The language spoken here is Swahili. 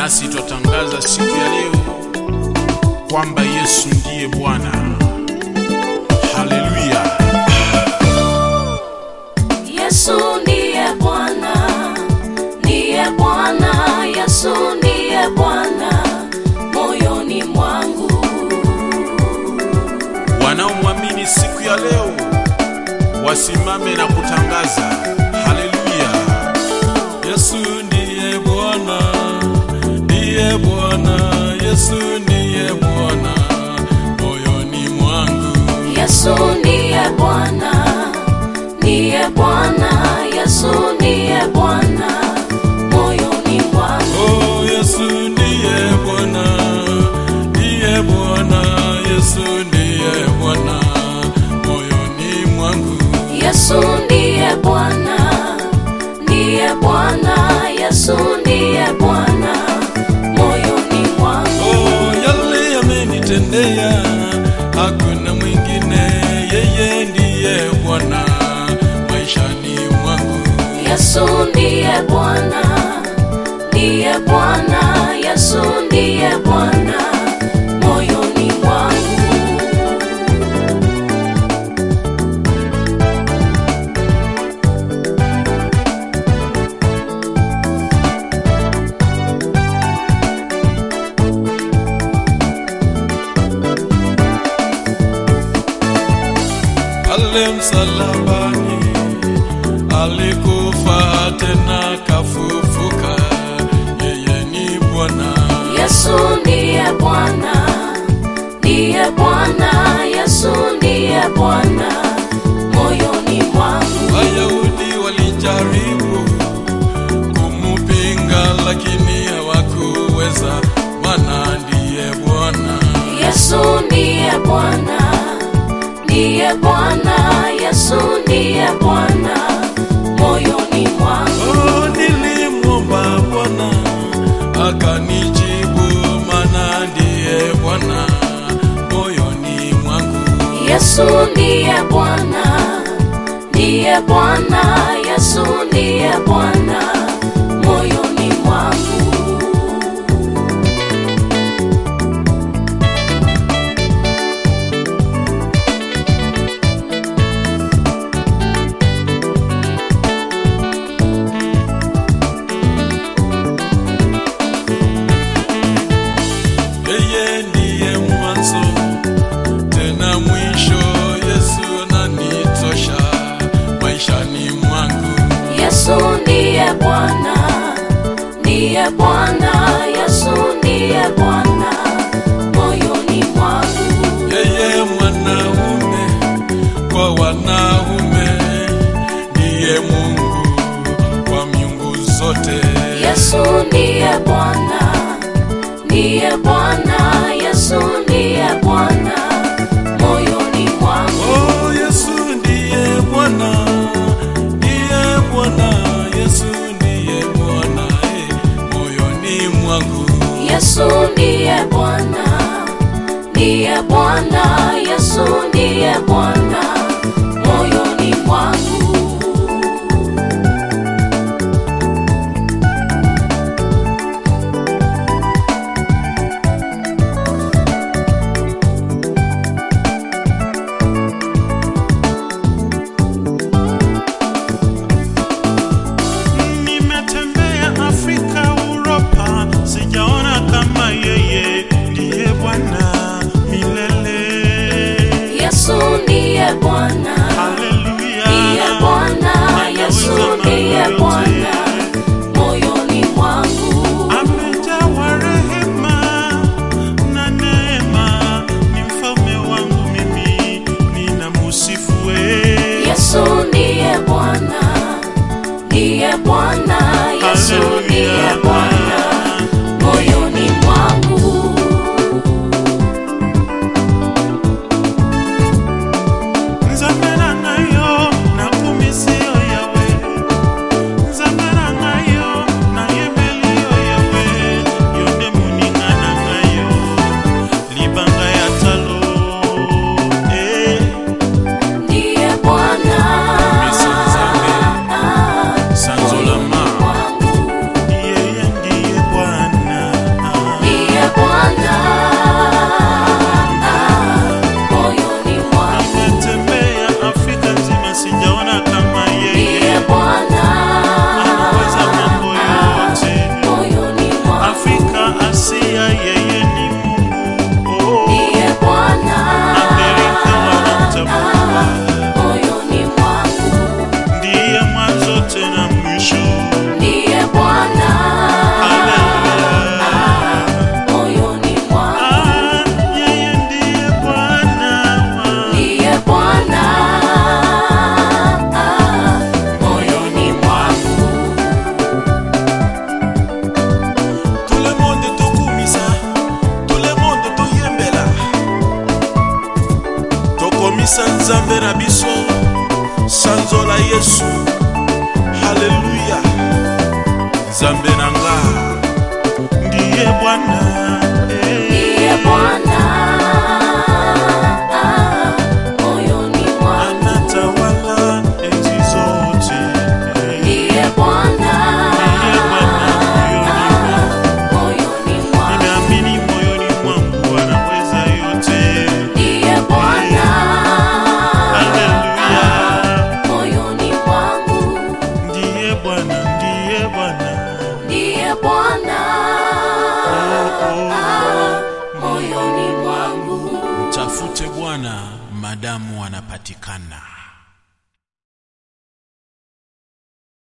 nasi twatangaza siku ya leo kwamba Yesu ndiye Bwana. Haleluya! Yesu ndiye Bwana, ndiye Bwana, Yesu ndiye Bwana moyoni mwangu. Wanaomwamini siku ya leo wasimame na kutangaza haleluya. Yesu ndiye Bwana, ndiye Bwana, Yesu ndiye Bwana moyoni mwangu. Yesu ndiye Bwana, ndiye Bwana, Yesu ndiye Bwana moyoni mwangu. Oh, Yesu ndiye Bwana, ndiye Bwana, Yesu ndiye Bwana moyoni mwangu. Yesu ndiye Bwana, ndiye Bwana, Yesu ndiye Bwana moyoni mwangu. Oh, yale yamenitendea, hakuna mwingine, yeye ndiye Bwana maishani mwangu. Yesu ndiye Bwana, ndiye Bwana, Yesu ndiye Bwana moyoni mwangu. pale msalabani alikufa tena kafufuka, yeye ni Bwana. Yesu ndiye Bwana, ndiye Bwana, Yesu ndiye Bwana moyoni mwangu. Wayahudi walijaribu kumupinga, lakini hawakuweza, maana ndiye Bwana. Yesu ndiye Bwana, ndiye Bwana, Yesu ndiye Bwana moyoni mwangu. Oh, nilimwomba Bwana akanijibu, maana ndiye Bwana moyoni mwangu. Yesu ndiye Bwana, ndiye Bwana, Yesu ndiye Bwana moyoni mwangu. Yeye ndiye mwanzo tena mwisho, Yesu ananitosha maishani mwangu. Yesu ndiye Bwana, ndiye Bwana, Yesu ndiye Bwana moyoni mwangu. Yeye mwanaume kwa wanaume, ndiye Mungu kwa miungu zote. Yesu ndiye Bwana, ndiye Bwana, Yesu ndiye Bwana moyoni mwangu. Oh, Yesu ndiye Bwana, ndiye Bwana, Yesu ndiye Bwana eh, moyoni mwangu. Yesu ndiye Bwana, ndiye Bwana, Yesu ndiye Bwana moyoni mwangu. Nimetembea Afrika, Uropa, sijaona kama yeye ndiye Bwana milele. Yesu ndiye Bwana, Haleluya. ndiye Bwana, Yesu Anaweza ndiye mambo Bwana yote. moyoni mwangu. Amejawa rehema na neema, ni mfalme wangu mimi, ninamusifu wewe. Yesu ndiye Bwana, ndiye Bwana, Yesu ndiye Bwana moyoni mwangu. Nzambe na ngai nzambe na biso sanzo la yesu haleluya nzambe na nga ndiye bwana eh. ndiye Bwana moyoni mwangu, anatawala enzi zote eh. ndiye Bwana Ndiye Bwana moyoni mwangu. moyoni mwangu, Ninaamini moyoni mwangu anaweza yote. ndiye Bwana Haleluya. moyoni mwangu, Ndiye Bwana, ndiye Bwana. ndiye Bwana Oh, oh. moyoni mwangu. Tafute Bwana madamu anapatikana.